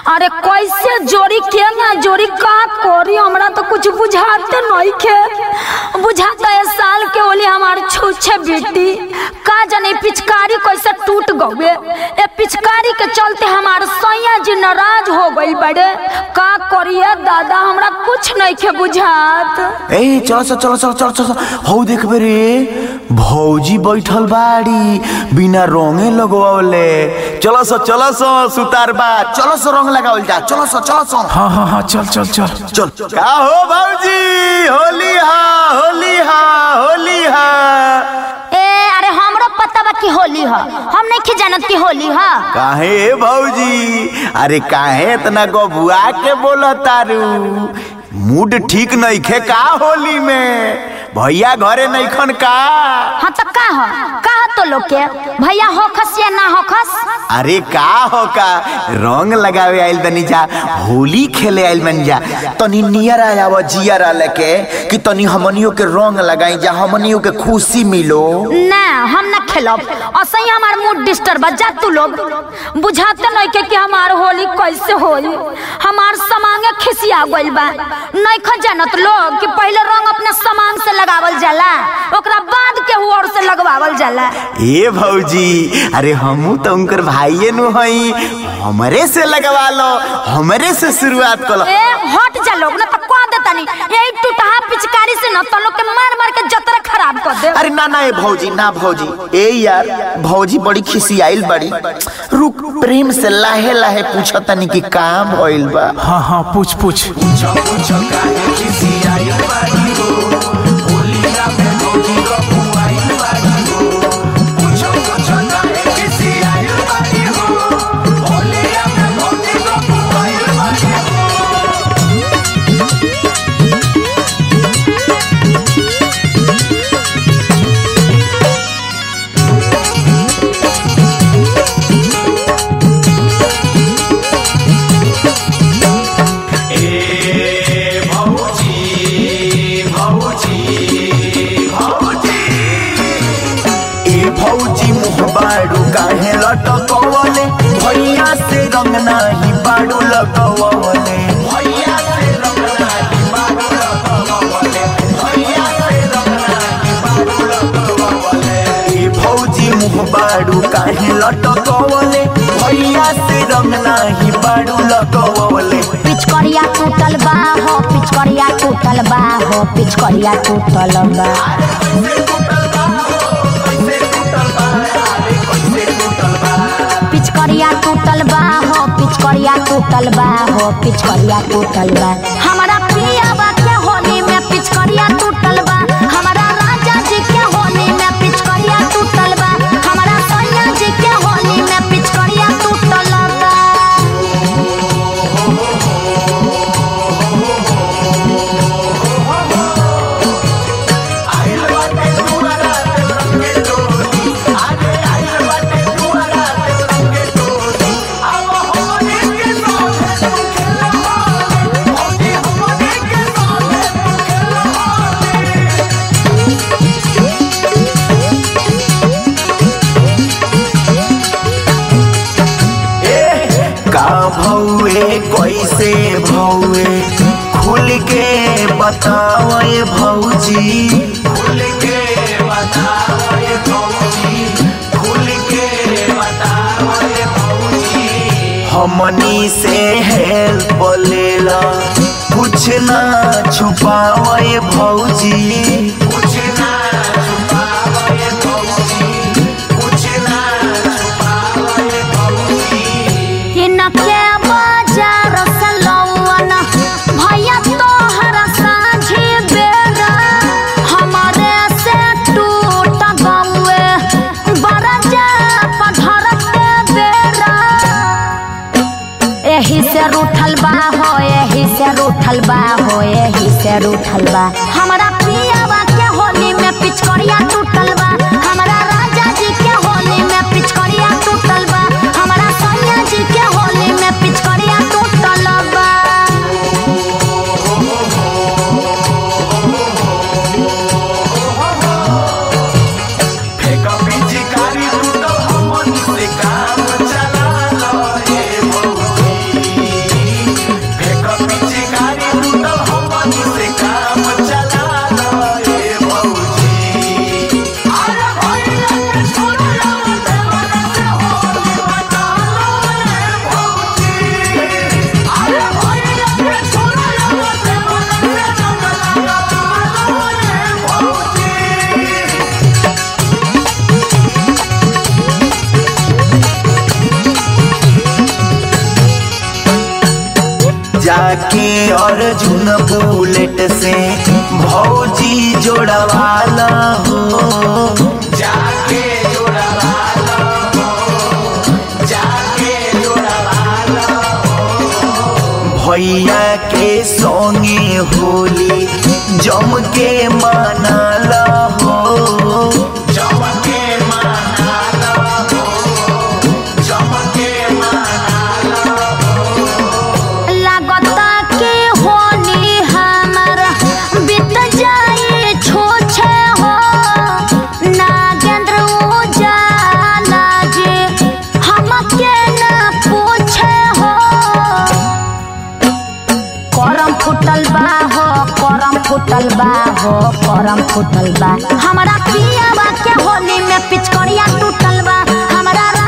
अरे कैसे जोड़ी के ना जोड़ी का करी हमरा तो कुछ बुझाते नहीं के बुझाता है साल के ओली हमार छूछे बेटी का जाने पिचकारी कैसे टूट गए ए पिचकारी के चलते हमार सैया जी नाराज हो गई बड़े का करिए दादा हमरा कुछ नहीं के बुझात ए चलो चलो चलो चलो चलो चलो हौ देखबे रे भौजी बैठल बाड़ी बिना रंगे लगवावले चलो सो चलो सो सुतार बा चलो सो रंग लगावल जा चलो सो चलो सो हाँ हाँ हाँ चल चल चल चल का हो भौजी होली हा होली हा होली हा ए अरे हमरो पता बा कि होली ह हम नहीं के जानत कि होली ह काहे भौजी अरे काहे इतना गबुआ के बोला तारू मूड ठीक नहीं खे का होली में भैया घरे नहीं खन का हाँ तो का ह का ह तो लोग के भैया हो खस या ना हो खस अरे का हो का रंग लगावे आइल बनी जा होली खेले आइल बनी जा तनी नियर आया जियर लेके कि तनी हमनियों के रंग लगाई जा हमनियों के खुशी मिलो ना हम ना खेलब असही हमार मूड डिस्टर्ब जा तू लोग बुझाते नहीं के कि हमार होली कैसे होई हमार समांगे खिसिया गइल बा नहीं ख जानत लोग कि पहले रंग अपने समांग से लगावल जाला ओकरा बाद के और से लगवावल जाला ए भौजी अरे हमू तो उनकर भाईये नु हई हमरे से लगवा लो हमरे से शुरुआत करो ए हट जा लोग ना तो कह देता नहीं यही टूटहा पिचकारी से ना तो लोग के मार मार के जतरा खराब कर दे अरे ना ना ए भौजी ना भौजी ए यार भौजी बड़ी खिसियाइल बड़ी रुक प्रेम से लाहे लाहे पूछो तनी कि काम भइल बा हाँ हाँ पूछ पूछ ए भौजी मुँह बाड़ू काहे लटकवले भैया से रंग नाही बाड़ू लगवले भैया से रंग नाही बाड़ू लगवले भैया से रंग नाही बाड़ू लगवले ए भौजी मुँह बाड़ू काहे लटकवले भैया से रंग नाही बाड़ू लगवले पिचकरिया टूटल बा हो पिचकरिया टूटल बा हो पिचकरिया टूटल बा पिचकरिया टूटल बा हो पिचकरिया टूटल बा हो पिचकरिया टूटल बा हमारा पियावा के होली में पिचकरिया टूटल बा हमारा राजा जी के होली में पिचकरिया टूटल बा हमारा सैया जी के होली में पिचकरिया टूटल बा का भौए कैसे भौए खुल के बताओ ये भौजी खुल के बताओ ये भौजी खुल के बताओ ये भौजी हमनी से हेल्प लेला कुछ ना छुपाओ ये भौजी कुछ ना छुपाओ ये भौजी कुछ ना छुपाओ ये भौजी इनके बाजार से लौवन भैया तोहर साझी बेरा हमारे से टूट गौए बरजा पधर के बेरा एही से रूठल बा हो एही से रूठल बा हो एही से रूठल बा हमारा पियावा के होली में पिचकरिया टूटल बा हमारा राजा जी के होली में पिचकरिया टूटल बा हमारा सैया जी के होली में पिचकरिया टूटल बा फेंका पिचकारी टूटल हमन से काम चला लो ये भौजी जाके अर्जुन बुलेट से भौजी जोड़वाला हो जाके जोड़वाला हो जाके जोड़वाला हो भैया के संगे होली जम के मनाला हो जम के मनाला हो जम के मनाला लागता के होली हमर बीत जाए छोछे हो नागेंद्र उजाला जे हमके न पूछे हो करम फुटल बा हो करम फुटल बा हो करम फुटल बा हमरा पियावा के होली में पिचकरिया टूटल बा हमरा